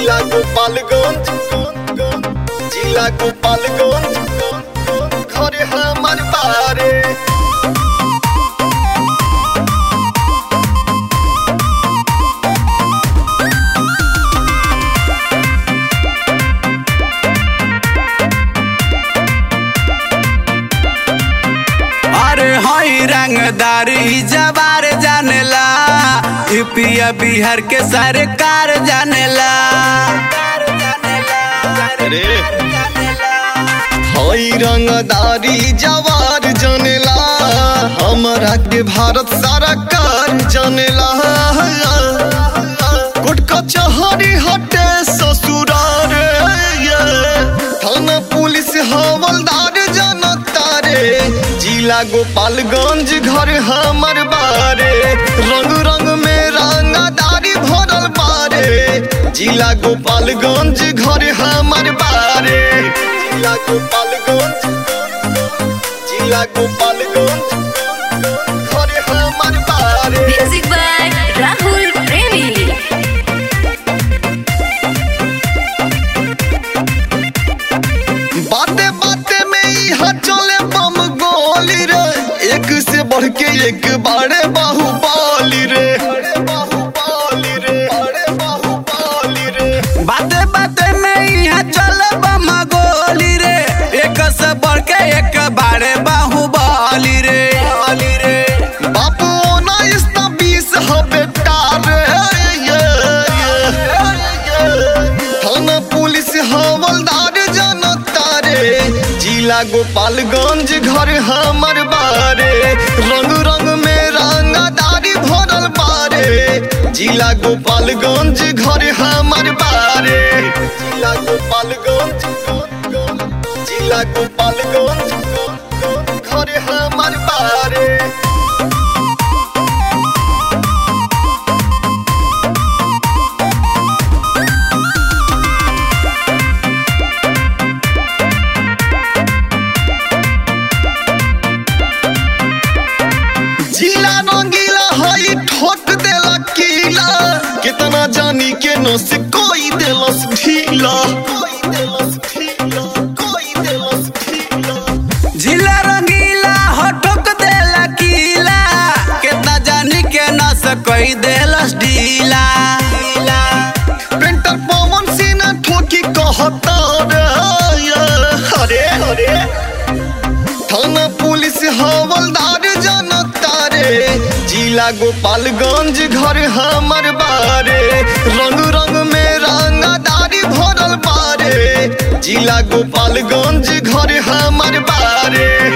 जिला गोपालगंज जिला गोपालगंज घरे हमर बारे अरे हई रंगदारी जवार जानेला यूपीया बिहार के सरकार जानेला अरे हई रंगदारी जवार जनेला हमरा के भारत सरकार जनेला कोर्ट कचहरी हटे ससुरार ये। थाना पुलिस हवलदार जनता रे जिला गोपालगंज घर हमर बारे रंग रंग में रंगदारी भरल बारे जिला गोपालगंज घर हमर बारे जिला गोपालगंज जिला गोपालगंज घर हमर बारे Music by Rahul Premi. बाते बाते में यहाँ चले बम गोली रे एक से बढ़ के एक बारे बाहुबली रे बाहुबली रे बड़े बाहुबली रे बाते बाते में यहाँ चले बम गोली रे एक से बढ़ के एक बारे बाहुबली रे बली रे बापू उन्नीस ना बीस हो बेटा रे ये, ये, ये। थाना पुलिस हवलदार जनता रे जिला गोपालगंज घर हमर बारे रंग रंग में रंगदारी भरल बारे जिला गोपालगंज घर हमर बारे जिला गोपालगंज जिला गोपालगंज घर हमर बारे जिला रंगीला हई ठोक देला कीला कितना जानी के नो से कोई देलस ढीला कोई देलस ढीला कोई देलस ढीला जिला रंगीला हो ठोक देला कीला केतना जानी के न सकई देलस ढीला पेंटर पवन सिन्हा ठोकी कहता रे ये, अरे अरे थाना पुलिस हवलदार जनता रे जिला गोपालगंज घर हमर बारे रंग रंग में रंगदारी भरल बारे जिला गोपालगंज घर हमर बारे